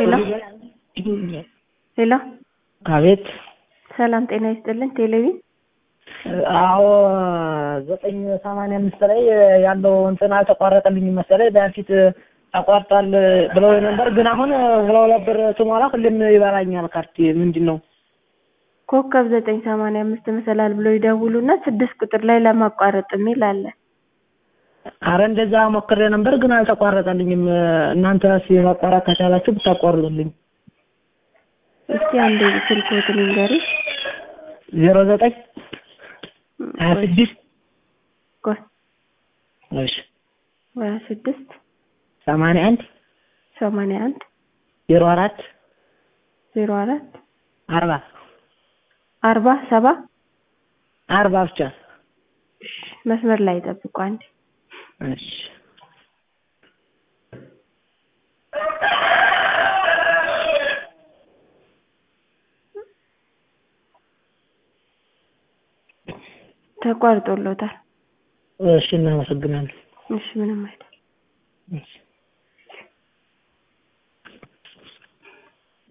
ሄሎ ሄሎ አቤት ሰላም ጤና ይስጥልን ቴሌቪ አዎ ዘጠኝ ሰማንያ አምስት ላይ ያለው እንትን አልተቋረጠልኝም መሰለኝ በፊት ተቋርጧል ብለው ነበር ግን አሁን ሁለት ብር ስሞላ ሁሌም ይበላኛል ካርድ ምንድን ነው ኮከብ ዘጠኝ ሰማንያ አምስት መሰላል ብለው ይደውሉና ስድስት ቁጥር ላይ ለማቋረጥ የሚል አለ አረ እንደዛ ሞክሬ ነበር ግን አልተቋረጠልኝም እናንተ እስኪ ማቋረጥ ከቻላችሁ ብታቋርጡልኝ እስቲ አንዴ ስልክዎትን ይንገሩኝ ዜሮ ዘጠኝ ሀያ ስድስት ቆይ እሺ ሀያ ስድስት ሰማንያ አንድ ሰማንያ አንድ ዜሮ አራት ዜሮ አራት አርባ አርባ ሰባ አርባ ብቻ እሺ መስመር ላይ ጠብቁ አንዴ እሺ ተቋርጦሎታል እሺ እናመሰግናለን እሺ ምንም አይደል እሺ